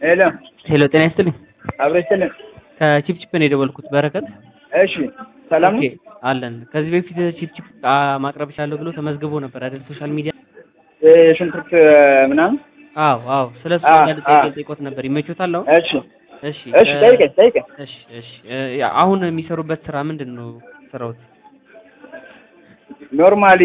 ሄሎ ሄሎ ጤና ይስጥልኝ። አብረሽ ስልን ከቺፕቺፕ ነው የደወልኩት። በረከት እሺ፣ ሰላም ነው? ኦኬ፣ አለን። ከዚህ በፊት ቺፕቺፕ ማቅረብ ይችላለሁ ብሎ ተመዝግቦ ነበር አይደል? ሶሻል ሚዲያ። የሽንኩርት ምናምን። አዎ አዎ፣ ስለሱ አዎ፣ አንዳንድ ጥያቄ አዎ። ጠይቆት ነበር። ይመቾታል አሁን? እሺ እሺ እሺ፣ እ፣ ጠይቀኝ ጠይቀኝ። እሺ እሺ እ፣ ያ- አሁን የሚሰሩበት ስራ ምንድን ነው ስራውት? ኖርማሊ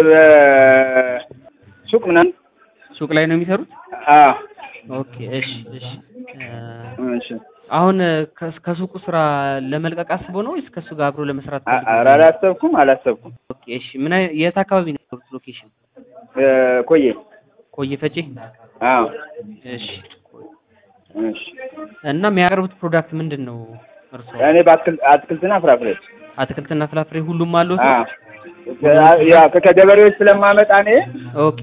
ሱቅ ምናምን። ሱቅ ላይ ነው የሚሰሩት? አዎ ኦኬ እሺ እሺ እ፣ እሺ። አሁን ከ- ከሱቁ ስራ ለመልቀቅ አስቦ ነው ወይስ ከሱ ጋር አብሮ ለመስራት አ- ፈልጎ ኧረ ነው? አላሰብኩም አላሰብኩም። ኦኬ እሺ ምን አይ- የት አካባቢ ነው የሚሰሩት ሎኬሽን? እ፣ ቆየ። ቆየ ፈጬ? አዎ እሺ እሺ። እና የሚያቀርቡት ፕሮዳክት ምንድን ነው እርስዎ? እኔ በአትክልት አትክልትና ፍራፍሬ። አትክልትና ፍራፍሬ ሁሉም አሉት? አዎ ያ ከገበሬዎች ስለማመጣ እኔ ኦኬ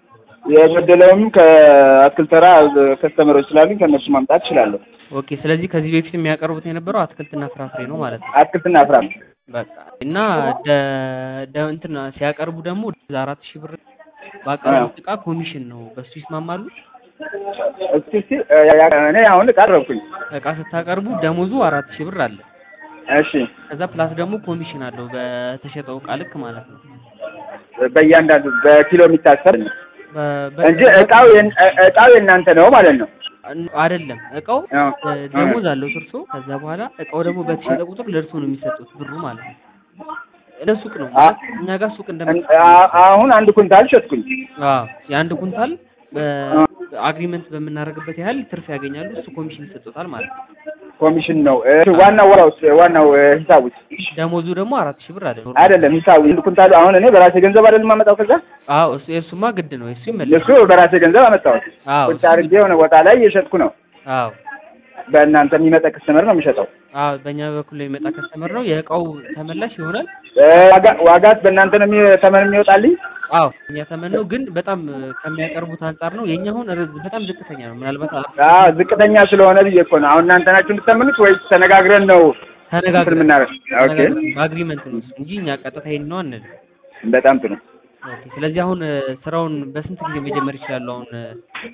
የጎደለውም ከአትክልት ተራ ከስተመሮች ስላሉኝ ከእነሱ ማምጣት እችላለሁ። ኦኬ። ስለዚህ ከዚህ በፊት የሚያቀርቡት የነበረው አትክልትና ፍራፍሬ ነው ማለት ነው። አትክልትና ፍራፍሬ። በቃ እና ደ ደ እንትን ሲያቀርቡ ደግሞ አራት ሺህ ብር ባቀረቡት እቃ ኮሚሽን ነው። በሱ ይስማማሉ? እስኪ እስኪ ያ- እኔ አሁን ቀረብኩኝ። እቃ ስታቀርቡ ደሞዙ አራት ሺህ ብር አለ። እሺ ከዛ ፕላስ ደግሞ ኮሚሽን አለው በተሸጠው እቃ ልክ ማለት ነው። በእያንዳንዱ በኪሎ የሚታሰር ነው በ- በ- እንጂ እቃው የን- እ- እቃው የእናንተ ነው ማለት ነው። አይደለም እቃው አዎ። እ፣ ደሞዝ አለው እርሶ። ከዛ በኋላ እቃው ደግሞ በተሸጠ ቁጥር ለእርሶ ነው የሚሰጡት ብሩ ማለት ነው። እንደ ሱቅ ነው አ- እኛ ጋር ሱቅ እንደ እን- አ- አሁን አንድ ኩንታል ሸጥኩኝ። አዎ የአንድ ኩንታል በአግሪመንት በምናደርግበት ያህል ትርፍ ያገኛሉ። እሱ ኮሚሽን ይሰጡታል ማለት ነው። ኮሚሽን ነው እ፣ ዋናው ወራው ዋናው እ፣ ሂሳቡ ደሞዙ ደግሞ አራት ሺህ ብር አይደለም። አይደለም ሂሳቡ አንድ ኩንታሉ አሁን እኔ በራሴ ገንዘብ አይደለም የማመጣው። ከዛ አዎ እሱ የእሱማ ግድ ነው። የእሱ ይመለስ። እሱ በራሴ ገንዘብ አመጣሁት። አዎ ቁጭ አድርጌ የሆነ ቦታ ላይ እየሸጥኩ ነው። አዎ በእናንተ የሚመጣ ክስተመር ነው የሚሸጠው። አዎ በእኛ በኩል ላይ የሚመጣ ከስተመር ነው የእቃው ተመላሽ ይሆናል። እ፣ ዋጋ- ዋጋት በእናንተ ነው የሚ- ተመን የሚወጣልኝ። አዎ እኛ ተመን ነው ግን በጣም እ፣ ከሚያቀርቡት አንጻር ነው የእኛ አሁን ረ- በጣም ዝቅተኛ ነው። ምናልባት አ- አዎ ዝቅተኛ ስለሆነ ብዬ እኮ ነው። አሁን እናንተ ናችሁ የምትተምኑት ወይስ ተነጋግረን ነው እንትን ተነጋግረን የምናደርግ? ኦኬ ተነጋግረን በአግሪመንት ነው እሱ እንጂ እኛ ቀጥታ ይሄን ነው አንልም። በጣም ጥሩ። ኦኬ ስለዚህ አሁን እ፣ ስራውን በስንት ጊዜ መጀመር ይችላሉ? አሁን እ፣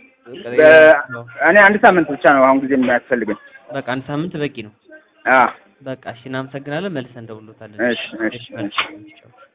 በ- እኔ አንድ ሳምንት ብቻ ነው አሁን ጊዜ የሚያስፈልገኝ። በቃ አንድ ሳምንት በቂ ነው። አዎ በቃ እሺ፣ እናመሰግናለን። መልሰን እንደውሎታለን። እሺ እሺ እሺ። መልካም።